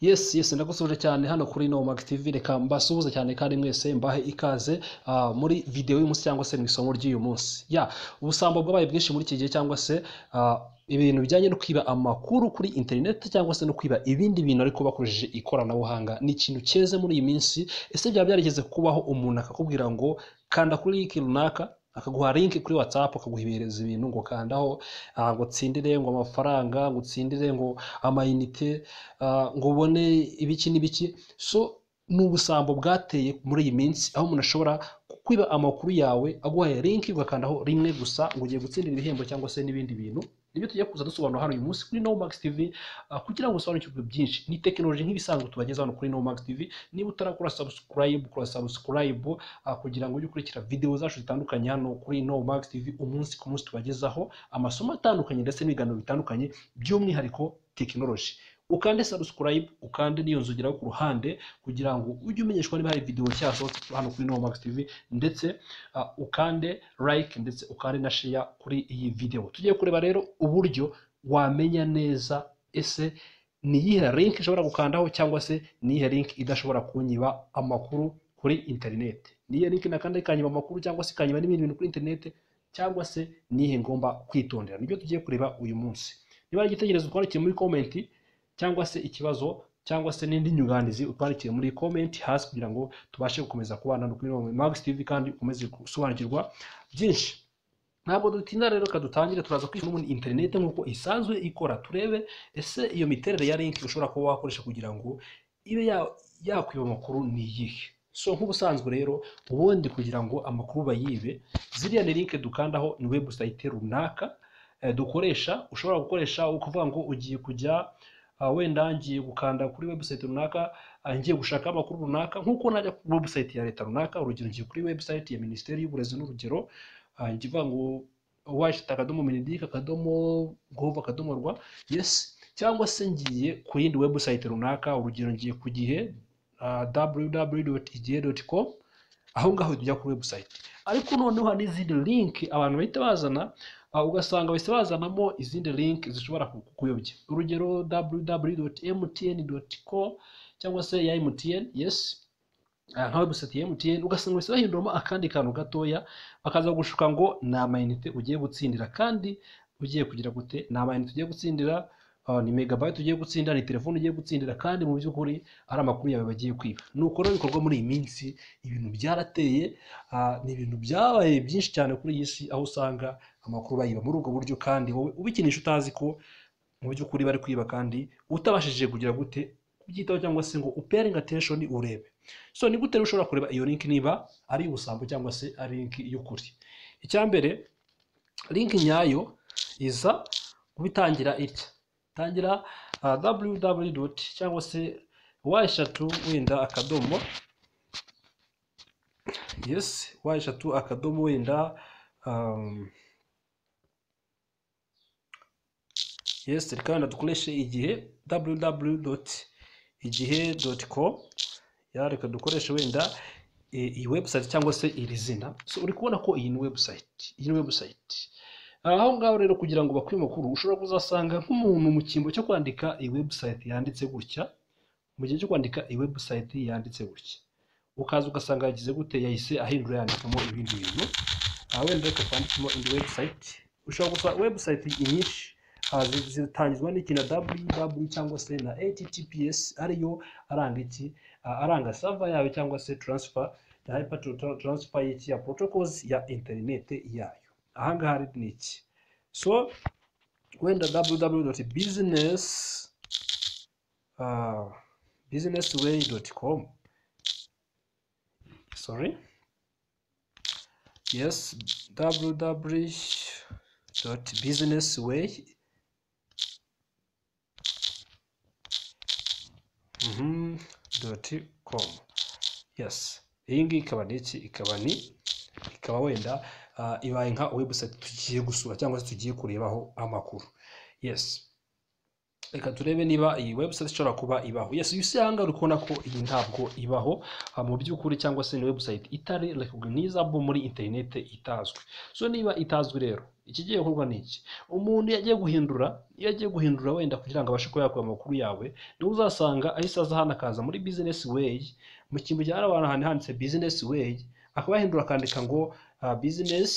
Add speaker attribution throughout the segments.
Speaker 1: Yes yes ndagusuhuje cyane hano kuri No Max TV reka mbasuhuze cyane kandi mwese mbahe ikaze ah, muri videwo y'uyu munsi cyangwa se mu isomo ry'uyu munsi ya ubusambo bwabaye bwinshi muri iki gihe cyangwa se ah, ibintu bijyanye no kwiba amakuru kuri interineti cyangwa se no kwiba ibindi bintu ariko bakoresheje ikoranabuhanga ni ikintu cyeze muri iyi minsi ese byaba byarigeze kubaho umuntu akakubwira ngo kanda kuri link runaka akaguha link kuri whatsapp akaguhereza ibintu ngo kandaho ah, ngo utsindire ngo amafaranga ngo utsindire ngo amayinite ah, ngo ubone ibiki n'ibiki so ni ubusambo bwateye muri iyi minsi aho umuntu ashobora kwiba amakuru yawe aguhaye linki ugakandaho rimwe gusa ngo ugiye gutsindira ibihembo cyangwa se n'ibindi bintu nibyo tujya kuza dusobanura hano uyu munsi kuri Nomax TV ah, kugira ngo usobanukirwe byinshi ni tekinoloji nk'ibisanzwe tubagezaho hano kuri Nomax TV niba utarakora subscribe kora subscribe ah, kugira ngo ujye ukurikira videwo zacu zitandukanye hano kuri Nomax TV umunsi ku munsi tubagezaho amasomo atandukanye ndetse n'ibiganiro bitandukanye by'umwihariko tekinoloji ukande subscribe ukande n'iyo nzu ugeraho ku ruhande kugira ngo ujye umenyeshwa niba hari videwo cyasohotse hano kuri Nomax TV ndetse ah, ukande like ndetse ukande na share kuri iyi videwo tugiye kureba rero uburyo wamenya neza ese ni iyihe link ishobora gukandaho cyangwa se ni iyihe link idashobora kunyiba amakuru kuri interineti ni iyihe link nakanda ikanyiba amakuru cyangwa se ikanyiba n'ibindi bintu kuri interineti cyangwa se ni iyihe ngomba kwitondera nibyo tugiye kureba uyu munsi niba hari igitekerezo twandikire muri komenti cyangwa se ikibazo cyangwa se n'indi nyunganizi utwandikire muri komenti hasi kugira ngo tubashe gukomeza kubana no kuri Max TV kandi ukomeze gusobanukirwa byinshi ntabwo dutinda rero reka dutangire turaza kwishyura muri interineti nk'uko isanzwe ikora turebe ese iyo miterere ya linki ushobora kuba wakoresha kugira ngo ibe ya- yakwiba amakuru ni iyihe so nk'ubusanzwe rero ubundi kugira ngo amakuru bayibe ziriya ni linki dukandaho ni webusayite runaka eh, dukoresha ushobora gukoresha ukuvuga ngo ugiye kujya ah, wenda ngiye gukanda kuri webusayite runaka ah, ngiye gushaka amakuru runaka nk'uko najya kuri webusayite ya leta runaka urugero ngiye kuri webusayite ya minisiteri y'uburezi n'urugero ah, njya ivuga ngo washita akadomo minidike akadomo gove akadomo rwa yesi cyangwa se ngiye ku yindi webusayite runaka urugero ngiye ku gihe www.igihe.com aho ngaho tujya kuri webusayite ariko noneho hari n'izindi linki abantu bahita bazana ah, ugasanga bahise bazanamo izindi link zishobora ku- kukuyobya urugero www.mtn.co cyangwa se ya mtn yes Ah, nka webusayiti ya MTN ugasanga bahise bahinduramo akandi kantu gatoya bakaza gushuka ngo ni amayinite ugiye gutsindira kandi ugiye kugira gute ni amayinite ugiye gutsindira ah, ni megabayiti ugiye gutsindira ni telefone ugiye gutsindira kandi mu by'ukuri ari amakuru yawe bagiye kwiba nuko rero bikorwa muri iyi minsi ibintu byarateye ah, ni ibintu byabaye byinshi cyane kuri iyi si aho usanga amakuru bayiba muri ubwo buryo kandi wowe ubikinisha utazi ko mu by'ukuri bari kwiba kandi utabashije kugira gute kubyitaho cyangwa se ngo upering attention urebe so ni gute rero ushobora kureba iyo link niba ari ubusambo cyangwa se ari link y'ukuri icya mbere link nyayo iza kubitangira itya tangira uh, www cyangwa se wa eshatu wenda akadomo yes wa eshatu akadomo wenda um, yes reka dukoreshe igihe www igihe.com ya reka dukoreshe wenda e, iyi website cyangwa se iri zina so uri kubona ko iyi ni website iyi ni website aho ngaho rero kugira ngo bakwiye amakuru ushobora kuzasanga nk'umuntu mu cyimbo cyo kwandika iyi website yanditse gutya mu gihe cyo kwandika iyi website yanditse gutya ukaza ugasanga yagize gute yahise ahindura yandikamo ibindi bintu aha wenda reka twandikemo indi website ushobora gusa website nyinshi ah, zi- zitangizwa n'iki na www cyangwa se na https ariyo aranga iki Ah, aranga sava yayo cyangwa se transfer ya hyper transfer y'iki ya protocols ya interinete yayo aha ngaha rero ni iki so wenda www.business ah, businessway.com sorry yes www.businessway mhm, dot com yes iyi ngiyi ikaba ni iki ikaba ni ikaba wenda ah, ibaye nka website tugiye gusura cyangwa se tugiye kurebaho amakuru yes reka turebe niba iyi website ishobora kuba ibaho yes iyo hanga uri kubona ko iyi ntabwo ibaho ah, mu by'ukuri cyangwa se ni website itari recognizable muri internet itazwi so niba itazwi rero ikigiye gukorwa ni iki umuntu yagiye guhindura iyo agiye guhindura wenda kugira ngo abashe kuba yakora amakuru yawe niwe uzasanga ahise aza hano akaza muri business way mu cyimbo cya rba ahantu handitse business way akaba yahindura akandika ngo ah, business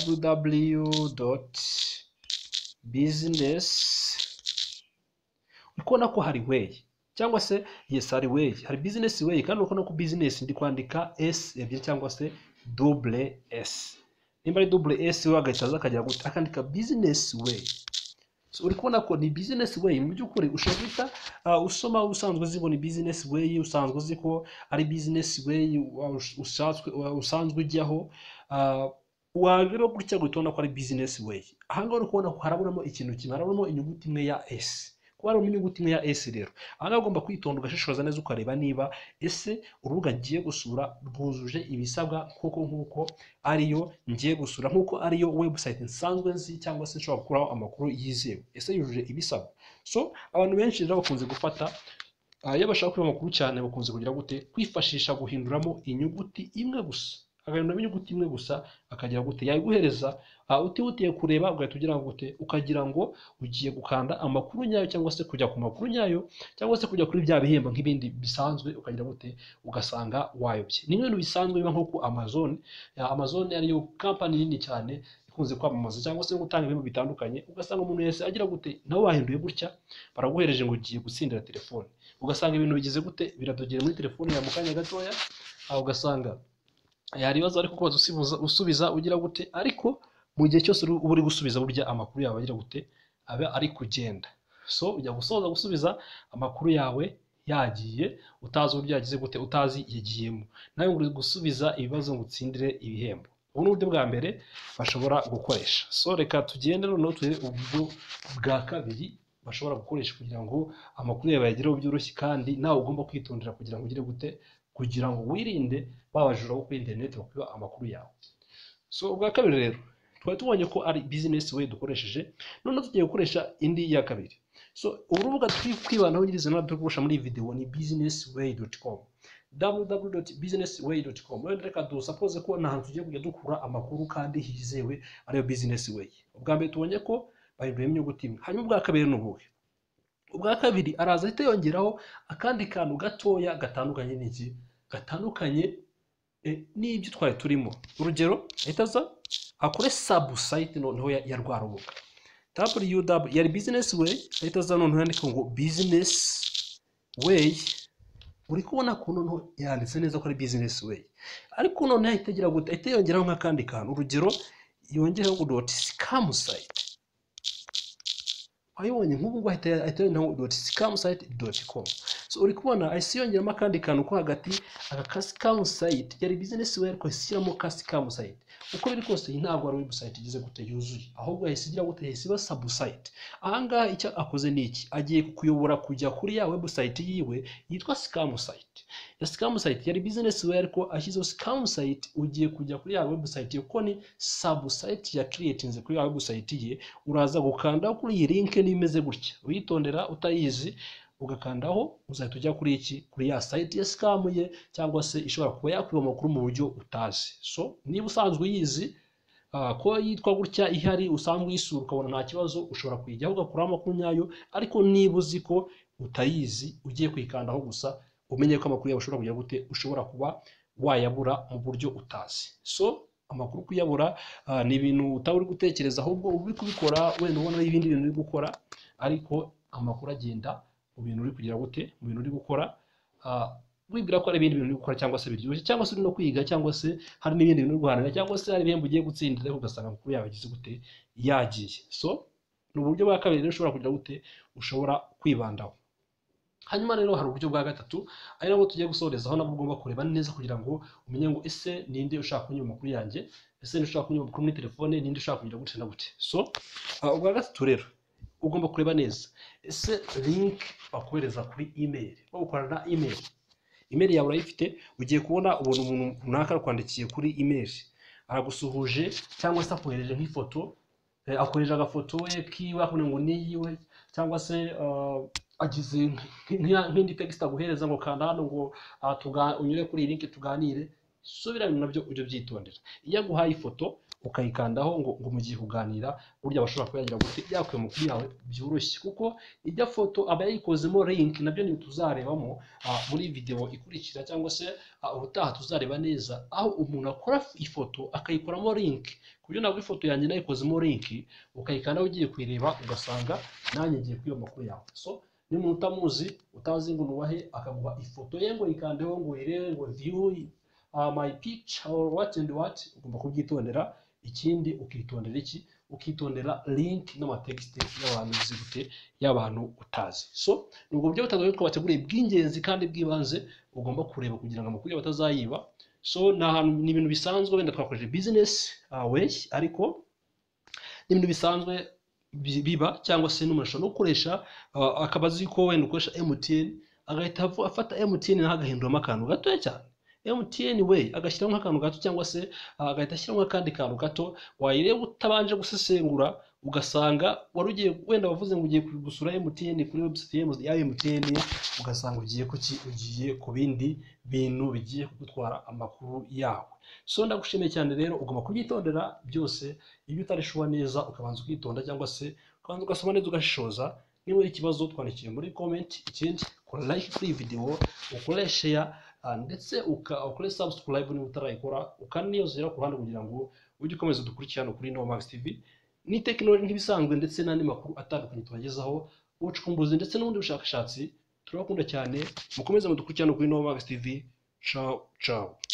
Speaker 1: www business uri kubona ko hari way cyangwa se yes hari way hari business way kandi uri kubona ko business ndi kwandika s ebyiri cyangwa se double s nimba ari double s we agahita aza akagira gute akandika business way So, uri kubona ko ni business way mu by'ukuri ushobora guhita ah, usoma usanzwe uzi ngo ni business way usanzwe uzi ko ari business way wa- usanzwe- wa- usanzwe ujyaho ah, wareba gutya guhita ubona ko ari business way aha ngaha uri kubona ko harabonamo ikintu kimwe harabonamo inyuguti imwe ya s kuba harimo inyuguti imwe ya s rero aha ngaha ugomba kwitonda ugashishoza neza ukareba niba ese urubuga ngiye gusura rwujuje ibisabwa koko nk'uko ariyo ngiye gusura nk'uko ariyo website nsanzwe nzi cyangwa se nshobora gukuraho amakuru yizewe ese yujuje ibisabwa so abantu benshi rero bakunze gufata Ah, iyo bashaka kureba amakuru cyane bakunze kugira gute kwifashisha guhinduramo inyuguti imwe gusa agahinduramo inyuguti imwe gusa akagira gute yayiguhereza ah, utihutiye kureba ugahita ugira ngo gute ukagira ngo ugiye gukanda amakuru nyayo cyangwa se kujya ku makuru nyayo cyangwa se kujya kuri bya bihembo nk'ibindi bisanzwe ukagira gute ugasanga wayobye ni ibintu bisanzwe biba nko ku amazon Ya, amazon ariyo kampani nini cyane ikunze kwamamaza cyangwa se gutanga ibintu bitandukanye ugasanga umuntu wese agira gute nawe wahinduye gutya baraguhereje ngo ugiye gutsindira telefone ugasanga ibintu bigize gute biradogera muri telefone yawe mu kanya gatoya aho ugasanga hari ibibazo ariko kubaza usibuza- usubiza ugira gute ariko mu gihe cyose uri- uba uri gusubiza burya amakuru yawe agira gute aba ari kugenda so ujya gusoza gusubiza amakuru yawe yagiye utazi uburyo yagize gute utazi yagiyemo nawe ngo uri gusubiza ibibazo ngo utsindire ibihembo ubu ni uburyo bwa mbere bashobora gukoresha so reka tugende noneho turebe uburyo bwa kabiri bashobora gukoresha kugira ngo amakuru yawe bayagereho byoroshye kandi nawe ugomba kwitondera kugira ngo ugire gute kugira ngo wirinde babajura bo kuri interineti bakwiba amakuru yawe so ubwa kabiri rero twari tubonye ko ari bizinesi we dukoresheje noneho tugiye gukoresha indi ya kabiri so urubuga turi kwibanaho nyirizina turi gukoresha muri iyi videwo ni bizinesi weyi doti komu www.businessway.com wenda reka dusapoze ko nta hantu tugiye kujya dukura amakuru kandi hizewe ariyo bizinesi weyi ubwa mbere tubonye ko bahinduriyemo inyuguti imwe hanyuma ubwa kabiri ni ubuhe ubwa kabiri araza ahita yongeraho akandi kantu gatoya gatandukanye n'iki gatandukanye e, n'ibyo twari turimo urugero ahita aza akore sabusayiti noneho ya ya rwa rubuga www yari bizinesi weyi ahita aza noneho yandika ngo bizinesi weyi uri kubona ko noneho yanditse neza ko ari bizinesi weyi ariko noneho ahita agira gute ahita yongeraho nk'akandi kantu urugero yongereho ngo doti sikamu sayiti wayibonye nk'ubu ngubu ahita ahita yongeraho ngo doti sikamu sayiti doti komu so uri kubona ahise yongeramo akandi kantu ko hagati aka kasikamu sayiti yari bizinesi weyi ariko ishyiramo kasikamu sayiti uko biri kose iyi ntabwo ari webusayiti igeze gute yuzuye ahubwo yahise igira gute yahise iba sabusayiti ahangaha icyo akoze ni iki agiye kukuyobora kujya kuri ya webusayiti yiwe yitwa sikamu sayiti ya sikamu sayiti yari bizinesi weyi ariko ashyizeho sikamu sayiti ugiye kujya kuri ya webusayiti ye kuko ni sabusayiti yakiriyetinze kuri ya webusayiti ye uraza gukandaho kuri iyi linke niba imeze gutya uyitondera utayizi ugakandaho uzahita ujya kuri iki kuri ya site ya sikamu ye cyangwa se ishobora kuba yakwiba amakuru mu buryo utazi so niba usanzwe uyizi ah, ko yitwa gutya ihari usanzwe uyisura ukabona nta kibazo ushobora kuyijyaho ugakuraho amakuru nyayo ariko niba uzi ko utayizi ugiye kuyikandaho gusa umenye ko amakuru yawe ushobora kugira gute ushobora kuba wayabura mu buryo utazi so amakuru kuyabura ah, ni ibintu utaba uri gutekereza ahubwo uba uri kubikora wenda ubona ari ibindi bintu uri gukora ariko amakuru agenda mu bintu uri kugira gute mu bintu uri gukora ah, wibwira ko hari ibindi bintu uri gukora cyangwa se biryoshye cyangwa se uri no kwiga cyangwa se hari n'ibindi bintu uri guharanira cyangwa se hari ibihembo ugiye gutsindira ariko ugasanga amakuru yawe agize gute yagiye so ni uburyo bwa kabiri rero ushobora kugira gute ushobora kwibandaho hanyuma rero hari uburyo bwa gatatu ari nabwo tugiye gusorezaho nabwo ugomba kureba neza kugira ngo umenye ngo ese ninde ushaka kunyura amakuru yanjye ese ninde ushaka kunyura amakuru muri telefone ninde ushaka kugira gute na gute so ah, ubwa gatatu rero ugomba kureba neza ese link bakohereza kuri email bagukorana na email email yawe urayifite ugiye kubona ubona umuntu runaka yakwandikiye kuri email aragusuhuje cyangwa se akohereje nk'ifoto Eh, akoresha agafoto we kiwe akavuga ngo ni iyiwe cyangwa se ah, agize nk- nk- nk'indi tegisita aguhereza ngo kanda hano ngo ah, tuga- unyure kuri iyi linki tuganire subiranye nabyo ujye byitondera iyo aguhaye ifoto ukayikandaho ngo ngo mugiye kuganira burya bashobora kuba yagira gute yakuye amakuru yawe byoroshye kuko ijya foto aba yayikozemo link nabyo ni tuzarebamo ah, muri videwo ikurikira cyangwa se ah, ubutaha tuzareba neza aho umuntu akora ifoto akayikoramo link ku buryo nabwo ifoto yanjye nayikozemo link ukayikandaho ugiye kuyireba ugasanga nanjye ngiye kwiba amakuru yawe so niba umuntu utamuzi utazi ngo nubahe akaguha ifoto ye ngo yikandeho ngo uyirebe ngo view uh, my picture or what and what ugomba kubyitondera ikindi ukitondera iki ukitondera link n'amategisite y'abantu uzi gute y'abantu utazi so ni ubwo buryo butatu rero twabateguriye bw'ingenzi kandi bw'ibanze ugomba kureba kugira ngo amakuru yawe batazayiba so ni ahantu ni ibintu bisanzwe wenda twakoresheje business uh, way ariko ni ibintu bisanzwe bi- biba cyangwa se n'umuntu ashobora no gukoresha uh, akaba azi ko wenda ukoresha MTN agahita avu- afata MTN naho agahinduramo akantu gatoya cyane MTN we agashyiramo nk'akantu gato cyangwa se ah, agahita ashyiramo akandi kantu gato wayireba utabanje gusesengura ugasanga wari ugiye wenda wavuze ngo ugiye gusura MTN kuri website ya MTN ugasanga ugiye ku ki ugiye ku bindi bintu bigiye kugutwara amakuru yawe so ndagushimiye cyane rero ugomba kubyitondera byose iyo utarishuba neza ukabanza ukitonda cyangwa se ukabanza ugasoma neza ugashishoza niba uri ikibazo twandikire muri comment ikindi kora like kuri iyi video ukore share ah, ndetse uka- ukore subscribe niba utarayikora ukaniyozera ku ruhande kugira ngo ujye ukomeza udukurikirane kuri Nova Max TV ni tekinoloji nk'ibisanzwe ndetse n'andi makuru atandukanye tubagezaho ubucukumbuzi ndetse n'ubundi bushakashatsi turabakunda cyane mukomeze mudukurikirane kuri Nova Max TV ciao ciao